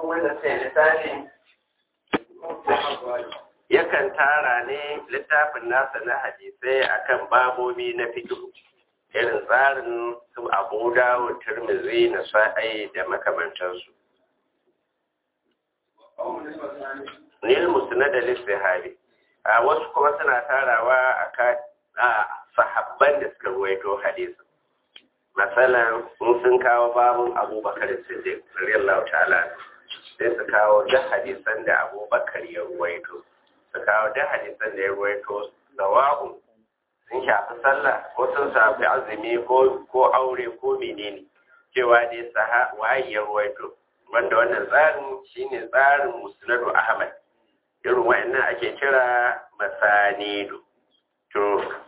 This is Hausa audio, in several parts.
wanda sai littafi yakan tara ne littafin nasa na hadisai akan babobi na fikihu irin tsarin su abu dawo turmizi na sa'ai da makamantansu nil musna da lissahabi a wasu kuma suna tarawa a sahabban da suka ruwaito hadisi matsalan in sun kawo babun abubakar siddiq radiyallahu ta'ala sai su kawo da hadisan da abubakar ya ruwaito su kawo da hadisan da ya ruwaito da wa'un sun shafi sallah ko sun shafi azumi ko aure ko menene cewa dai saha waye ya ruwaito wanda wannan tsarin shine tsarin musnadu ahmad irin wa'annan ake kira masanidu to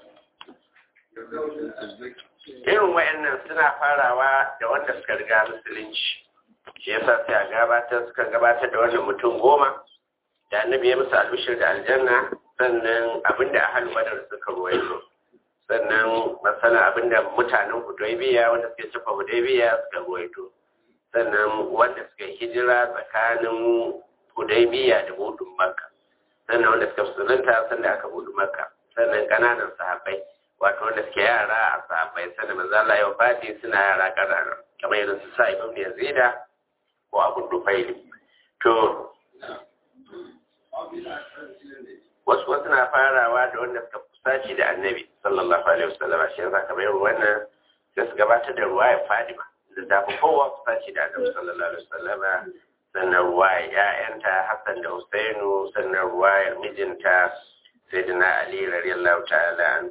irin wa'annan suna farawa da wanda suka riga musulunci shi yasa sai a gabatar suka gabatar da wannan mutum goma da annabi ya musu albishir da aljanna sannan abinda ahal badar suka ruwaito sannan masana abinda mutanen hudaybiya wanda suke cefa hudaybiya suka ruwaito sannan wanda suka hijira tsakanin hudaybiya da budun makka sannan wanda suka musulunta sannan aka budu makka sannan kananan sahabbai wato wanda suke yara a sahabbai sannan manzo Allah ya fadi suna yara kanana kamar irin su Sa'ib ibn Yazida ko Abu Dufaili to wasu wasu na farawa da wanda suka kusaci da annabi sallallahu alaihi wasallam shi yasa kamar irin wannan sai su gabatar da ruwayar Fadima da ta fi kowa kusaci da annabi sallallahu alaihi wasallam sannan ruwayar ‘ya'yanta Hassan da Husainu sannan ruwayar mijinta Sayyidina Ali radiyallahu ta'ala an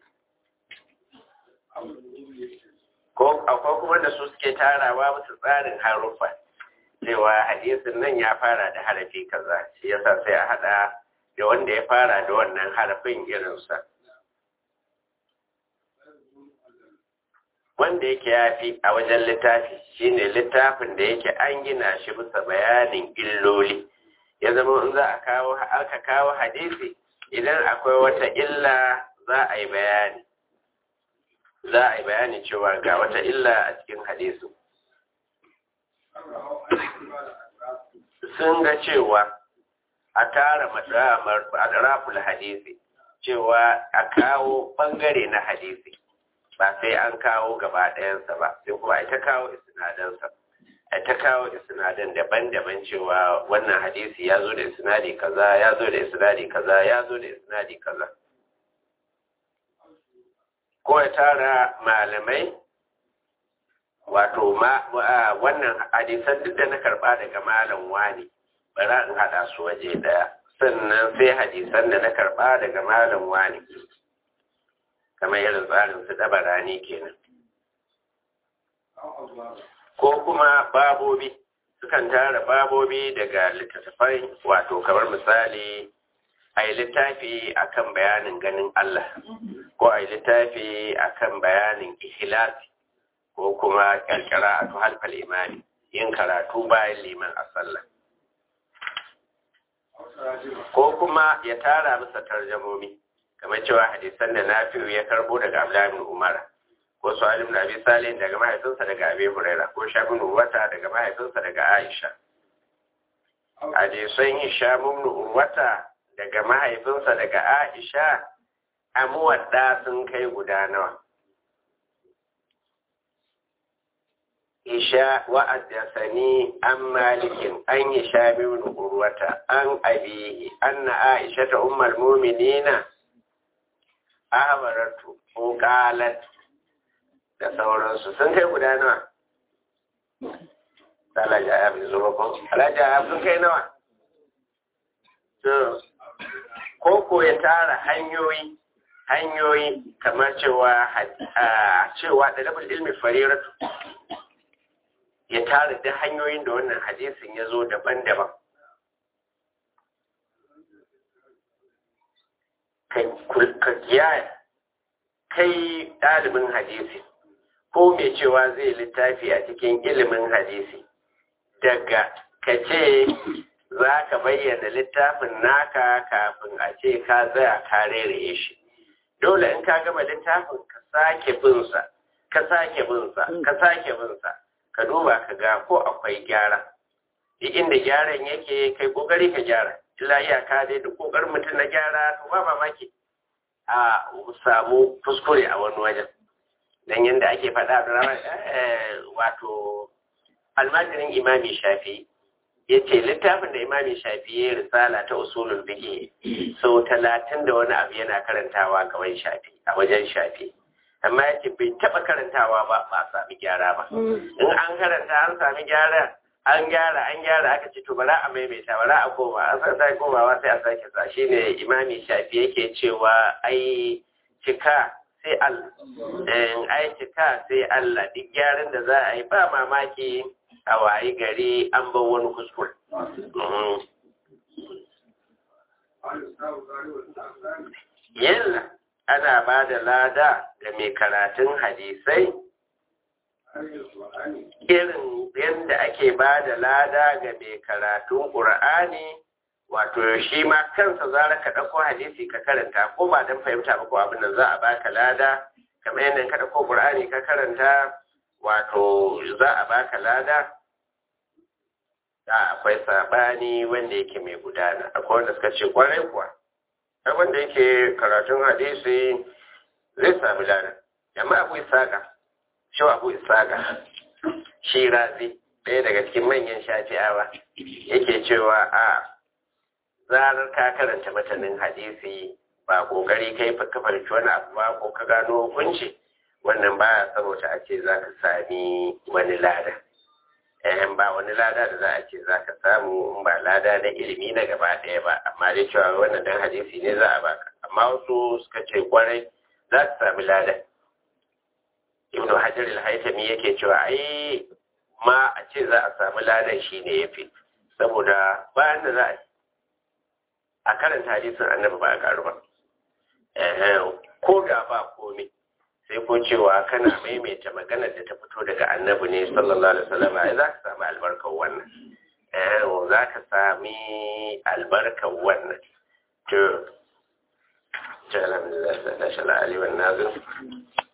ko akwai kuma da su suke tarawa musu tsarin haruffa cewa hadisin nan ya fara da harafi kaza shi yasa sai a hada da wanda ya fara da wannan harafin irinsa wanda yake yafi a wajen littafi shine littafin da yake an gina shi bisa bayanin illoli ya zama in za a kawo aka kawo hadisi idan akwai wata illa za a yi bayani za a yi bayani cewa ga wata illa a cikin hadisi sun ga cewa a tara madaraful hadisi cewa a kawo bangare na hadisi ba sai an kawo gaba ɗayansa ba sai kuma ita kawo isinadansa ta kawo isinadan daban-daban cewa wannan hadisi ya zo da isnadi kaza ya zo da isnadi kaza ya zo da isnadi kaza ko ya tara malamai wato wannan hadisan duk da na karba daga malam wani bara in hada su waje daya sannan sai hadisan da na karba daga malam wani kamar irin tsarin su dabarani kenan ko kuma babobi sukan tara babobi daga littattafai wato kamar misali a yi littafi akan bayanin ganin Allah ko a yi littafi akan bayanin ihlasi ko kuma kyalkyara a tuhalfal imani yin karatu bayan liman a sallah ko kuma ya tara masa tarjamomi kamar cewa hadisan da nafi'u ya karbo daga Abdullahi ibn Umar ko Su'aib ibn Abi Salih daga mahaifinsa daga Abi Huraira ko Shab ibn Urwata daga mahaifinsa daga Aisha hadisan Hisham ibn Urwata daga mahaifinsa daga Aisha amuwadda sun kai guda nawa Isha wa'addasani an malikin an yi sha ibn Urwata an abihi anna Aisha ta ummul mu'minina abaratu ko qalat da sauransu sun kai guda nawa Alhaji Ayab ne zuwa ko Alhaji Ayab sun kai nawa to ko ko ya tara hanyoyi hanyoyi kamar cewa cewa da labul ilmi fariratu ya tara da hanyoyin da wannan hadisin ya zo daban-daban ka kiyaya kai ɗalibin hadisi ko mai cewa zai littafi a cikin ilimin hadisi daga ka ce za ka bayyana littafin naka kafin a ce ka tsaya ka rere shi dole in ka gama littafin ka sake binsa ka sake binsa ka sake binsa ka duba ka ga ko akwai gyara duk inda gyaran yake kai kokari ka gyara illa iyaka dai duk kokarin mutum na gyara to ba mamaki a samu kuskure a wani wajen dan yadda ake faɗa da wato almajirin imami shafi ya ce littafin da imami shafi ya risala ta usulun fiƙe sau talatin da wani abu yana karantawa gaban shafi a wajen shafi amma ya ce bai taɓa karantawa ba ba sami gyara ba in an karanta an sami gyara an gyara an gyara aka ce to bara a maimaita bara a koma an san sai komawa sai a sake sa shine imami shafi yake cewa ai cika sai Allah ai cika sai Allah duk gyaran da za a yi ba mamaki a wayi gari an bar wani kuskure yalla ana ba da lada ga mai karatun hadisai irin yadda ake ba da lada ga mai karatun ƙur'ani wato shi ma kansa zara ka ɗauko hadisi ka karanta ko ba don fahimta ba ko abin da za a baka lada kamar yadda ka ɗauko ƙur'ani ka karanta wato za a baka lada da akwai saɓani wanda yake mai gudana akwai wanda suka ce kwarai kuwa ai wanda yake karatun hadisi zai sami lada amma abu isaka shi abu isaka shi razi ɗaya daga cikin manyan shafi'awa yake cewa a zarar ka karanta matanin hadisi ba kokari kai ka farki wani abu ba ko ka gano hukunci wannan baya saboda a ce za ka sami wani lada eh ba wani lada da za a ce za ka samu in ba lada na ilimi na gaba ɗaya ba amma dai cewa wannan dan hadisi ne za a baka amma wasu suka ce kwarai za ka sami lada ibnu hajar al-haytami yake cewa ai ma a ce za a sami ladan shine yafi saboda bayan da za a a karanta hadisin annabi ba a karu ba ko da ba komai sai ko cewa kana maimaita maganar da ta fito daga annabi ne sallallahu alaihi wasallam ai za ka sami albarkar wannan eh za ka sami albarkar wannan to to alhamdulillah sallallahu alaihi wa sallam